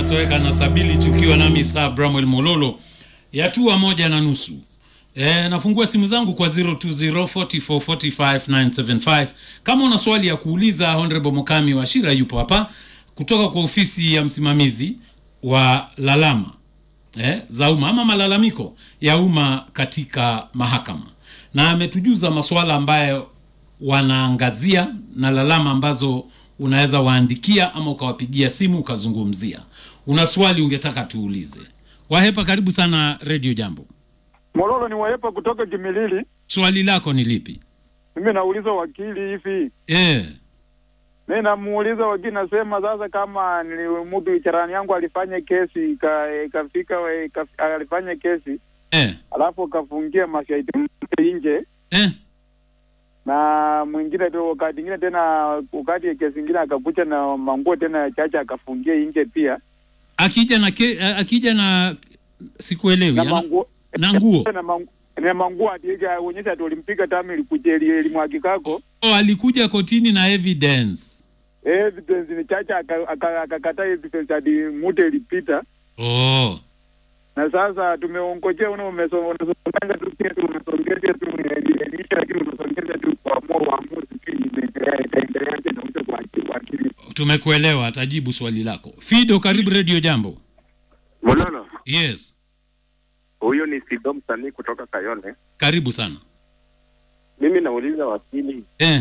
unatoweka na sabili tukiwa nami saa Bramwell Mololo yatua moja na nusu. E, nafungua simu zangu kwa 0204445975 kama una swali ya kuuliza. Honorable Mukami wa Shira yupo hapa kutoka kwa ofisi ya msimamizi wa lalama eh, za umma ama malalamiko ya umma katika mahakama, na ametujuza masuala ambayo wanaangazia na lalama ambazo unaweza waandikia ama ukawapigia simu ukazungumzia. Una swali ungetaka tuulize? Wahepa, karibu sana Radio Jambo. Mololo ni Wahepa kutoka Kimilili. Swali lako ni lipi? Mimi nauliza wakili hivi, Eh, mimi namuuliza wakili, nasema sasa, kama ni mtu jirani yangu alifanya kesi ika- ikafika we- ika- alifanya kesi eh, alafu kafungia mashahidi mmoja nje eh. na mwingine tu, wakati ingine tena, wakati kesi ingine akakuja na manguo tena chacha akafungia nje pia Akija na ke, akija na sikuelewi na ana- manguo na nguo na mangu- na manguo ationyesha ati ulimpiga tamu ilikuja ili- ilimwagikako oh, alikuja kotini na evidence evidence ni chacha aka- aka- akakataa evidence hadi muda ilipita oh. na sasa tumeongojea una umeso- unasongeza tu pia tu unasongeza tu elimisha lakini unasongeza tu kuamua uamuzi tu inaendelea itaendelea tena uta kwa wakili Tumekuelewa, atajibu swali lako. Fido, karibu Radio Jambo. Mololo, Yes, huyu ni Sido msanii kutoka Kayole. karibu sana. Mimi nauliza wakili, Eh,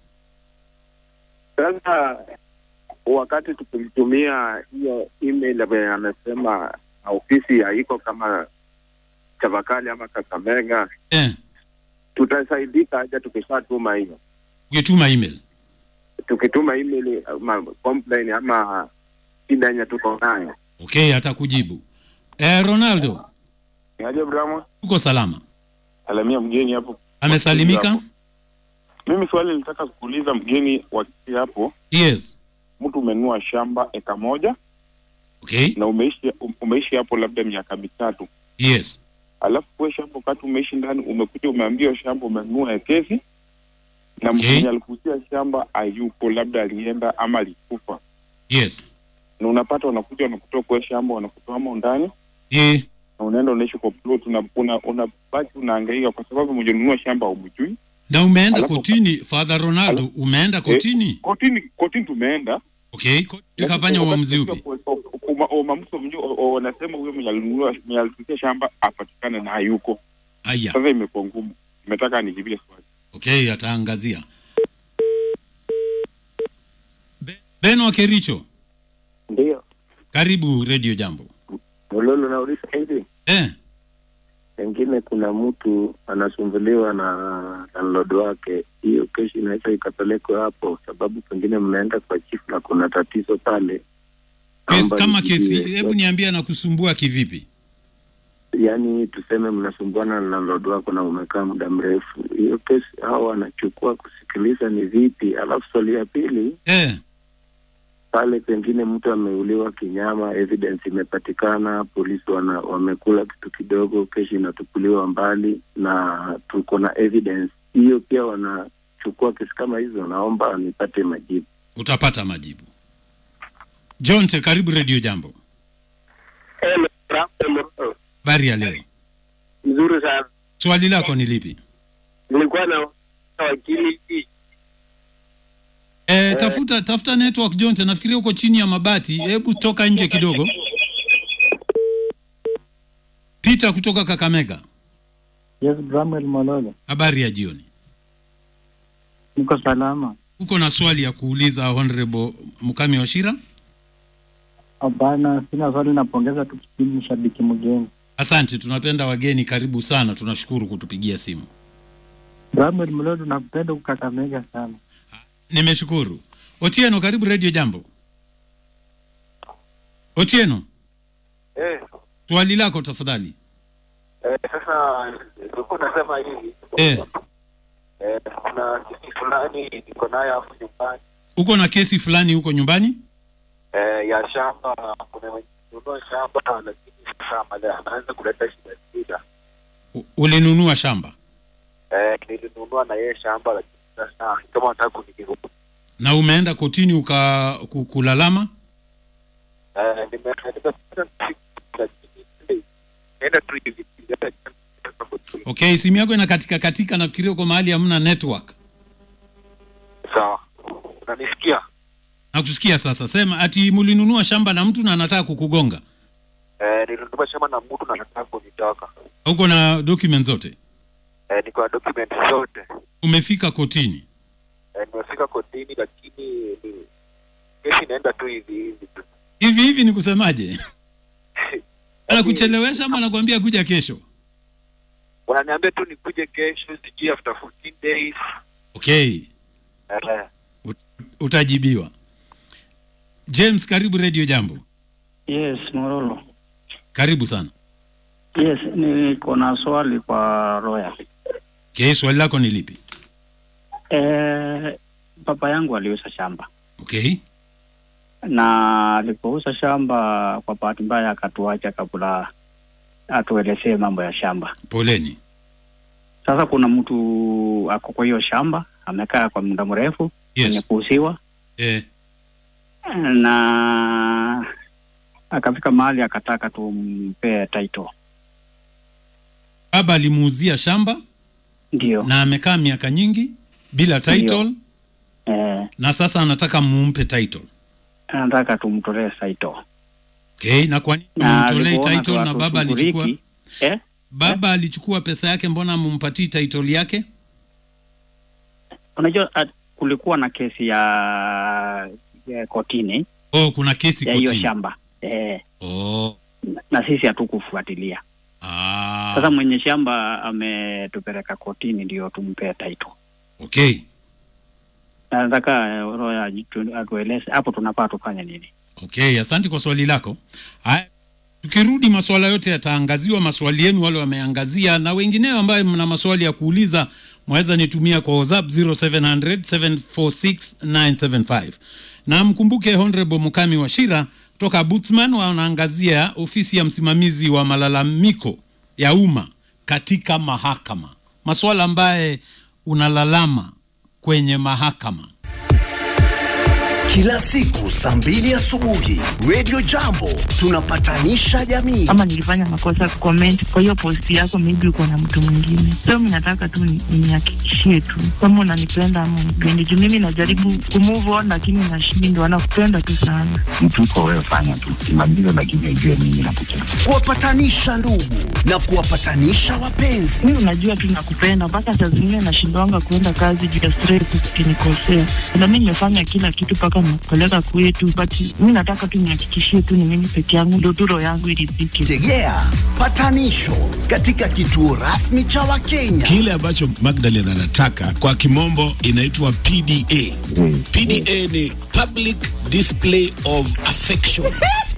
sasa wakati tukimtumia hiyo email ambayo amesema ofisi haiko kama Chavakali ama Kakamega, eh, tutasaidika aje tukishatuma hiyo? ukituma email Tukituma email ama complain ama shida yenye tuko nayo, okay, atakujibu. Eh, Ronaldo, Aje Bramo, uko salama? alamia mgeni hapo. Amesalimika? Mimi swali nilitaka kuuliza mgeni wakati hapo, Yes. mtu umenunua shamba eka moja Okay. na umeishi umeishi hapo labda miaka mitatu, Yes. alafu we shamba wakati umeishi ndani umekuja umeambiwa shamba umenunua ekezi na Okay. mwenye alikuuzia shamba hayupo, labda alienda ama alikufa, Yes. na unapata wanakuja wanakutoa kwa shamba wanakutoa mo ndani Eh, na unaenda unaishi kwa plot, una, una, unabaki unahangaika kwa sababu mwenye nunua shamba umjui. na umeenda Alafu- kotini Father Ronaldo, umeenda kotini? Kotini kotini tumeenda Okay, koti ikafanya uamuzi upi? Umamuso wanasema huyo mwenye alinunua mwenye alituuzia shamba apatikane na hayuko. Aya. Sasa imekuwa ngumu, imetaka nijibie swali. Okay, ataangazia. Be- Beno wa Kericho, Ndio, karibu Radio Jambo. Mololo, nauliza hivi, Eh, pengine kuna mtu anasumbuliwa na landlord wake, hiyo kesi inaweza ikapelekwa hapo, sababu pengine mnaenda kwa chief na kuna tatizo pale. kesi, Naomba kama nijibiwe. kesi, hebu niambie anakusumbua kivipi? Yaani tuseme mnasumbuana na landlord wako na umekaa muda mrefu, hiyo kesi hao wanachukua kusikiliza ni vipi? Alafu swali ya pili Eh, pale pengine mtu ameuliwa kinyama, evidence imepatikana, polisi wana, wamekula kitu kidogo, kesi inatupuliwa mbali na tuko na evidence hiyo, pia wanachukua kesi kama hizo. Naomba nipate majibu. utapata majibu. Jonte, karibu Radio Jambo. Habari ya leo. Mzuri sana. Swali lako ni lipi? Nilikuwa na wakili Eh, tafuta tafuta network Jonte, nafikiria uko chini ya mabati. Hebu toka nje kidogo. Peter kutoka Kakamega. Yes, Bramwell Mololo, Habari ya jioni. niko salama. Uko na swali ya kuuliza Honorable Mukami Washira? Hapana, sina swali, napongeza tu kipindi, ni shabiki mgeni. Asante, tunapenda wageni. Karibu sana, tunashukuru kutupigia simu. Bramwell Mololo, nakupenda kukakamega sana. Nimeshukuru. Otieno, karibu Radio Jambo. Otieno, eh, swali lako tafadhali. eh, sasa nilikuwa nasema hivi Eh, eh, kuna kesi fulani niko nayo hapo nyumbani uko na kesi fulani huko nyumbani? eh, ya shamba. Kuna mwenye kununua shamba lakini sasa mali anaanza kuleta shida shida. U- Ulinunua shamba Eh, nilinunua na yeye shamba lakini sasa kama nataka kunigeuka na umeenda kotini uka ku- kulalama? Eh, nime- nimepata siku, lakini naenda tu hivi hata jana kotini. okay simu yako ina katika katika nafikiria uko mahali hamna network sawa unanisikia nakusikia sasa sema ati mlinunua shamba na mtu na anataka kukugonga eh, nilinunua shamba na mtu na nataka kunitoka uko na document zote eh, niko na document zote umefika kotini eh, nimefika kotini lakini ni kesi inaenda tu hivi hivi tu hivi hivi ni kusemaje anakuchelewesha ama anakuambia kuja kesho wananiambia tu nikuje kesho sijui after 14 days okay eh, Ut- utajibiwa james karibu radio jambo Yes, Morolo. karibu sana Yes, niko na swali kwa Roya. okay swali lako ni lipi Eh, baba yangu aliuza shamba okay na alipouza shamba, kwa bahati mbaya akatuacha kabla atuelezee mambo ya shamba. poleni Sasa kuna mtu ako kwa hiyo shamba amekaa kwa muda mrefu kwenye yes kuuziwa, eh, na akafika mahali akataka tumpee title. baba alimuuzia shamba Ndio na amekaa miaka nyingi bila title eh, na sasa anataka mumpe title anataka tumtolee title okay na kwa nini na mumtolee alivyoona title na tu baba alichukua hatushughuliki, eh, baba alichukua pesa yake mbona mumpatii title yake unajua at, kulikuwa na kesi ya, ya kotini oh kuna kesi ya hiyo kotini shamba eh, oh na sisi hatukufuatilia. ah Sasa mwenye shamba ametupeleka kotini ndio tumpee title. okay Na Nataka eh, Roya atu- atueleze hapo tunafaa tufanye nini. okay asante kwa swali lako haya tukirudi maswala yote yataangaziwa maswali yenu wale wameangazia na wengineo ambayo mna maswali ya kuuliza mwaweza nitumia kwa whatsapp 0700 746 975 na mkumbuke honorable mukami wa shira kutoka butsman wanaangazia ofisi ya msimamizi wa malalamiko ya umma katika mahakama maswala ambaye unalalama kwenye mahakama Kila siku saa mbili asubuhi Radio Jambo tunapatanisha jamii. ama nilifanya makosa comment kwa hiyo post yako, maybe uko na mtu mwingine. So mimi nataka tu ni- nihakikishie tu kama unanipenda ama unipendi, juu mimi najaribu kumove on lakini nashindwa. Nakupenda tu sana. mtu uko wewe, fanya tu kimaliza, lakini ujue mimi nakupenda. Kuwapatanisha ndugu na kuwapatanisha wapenzi. Mimi unajua tu nakupenda, mpaka saa zingine nashindwanga kuenda kazi juu ya stress, ukinikosea. Na mimi nimefanya kila kitu mpaka nakupeleka kwetu, but mimi nataka tu nihakikishie tu ni mimi peke yangu, ndio tu roho yangu iridhike. Tegea patanisho katika kituo rasmi cha Wakenya. Kile ambacho Magdalene anataka kwa kimombo inaitwa PDA. Mm. PDA ni public display of affection.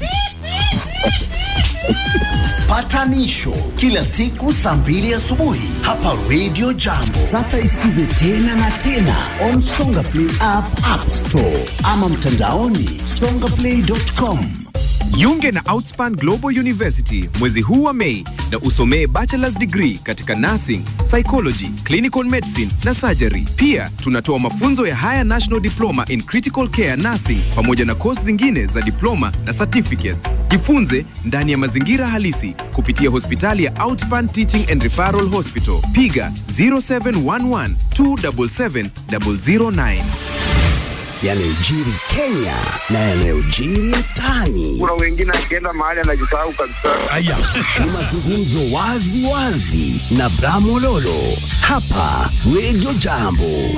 Patanisho kila siku saa mbili asubuhi hapa Radio Jambo. Sasa isikize tena na tena on Songa Play app, App Store ama mtandaoni songaplay.com. Jiunge na Outspan Global University mwezi huu wa Mei na usomee bachelor's degree katika nursing, psychology, clinical medicine na surgery. Pia tunatoa mafunzo ya Higher National Diploma in Critical Care Nursing pamoja na kozi zingine za diploma na certificates. Jifunze ndani ya mazingira halisi kupitia hospitali ya Outspan Teaching and Referral Hospital. Piga 0711 277 009. yanayojiri Kenya na yanayojiri mtaani. Kuna wengine akienda mahali anajisahau kabisa. Aya. Ni mazungumzo wazi wazi na Bramololo hapa Radio Jambo.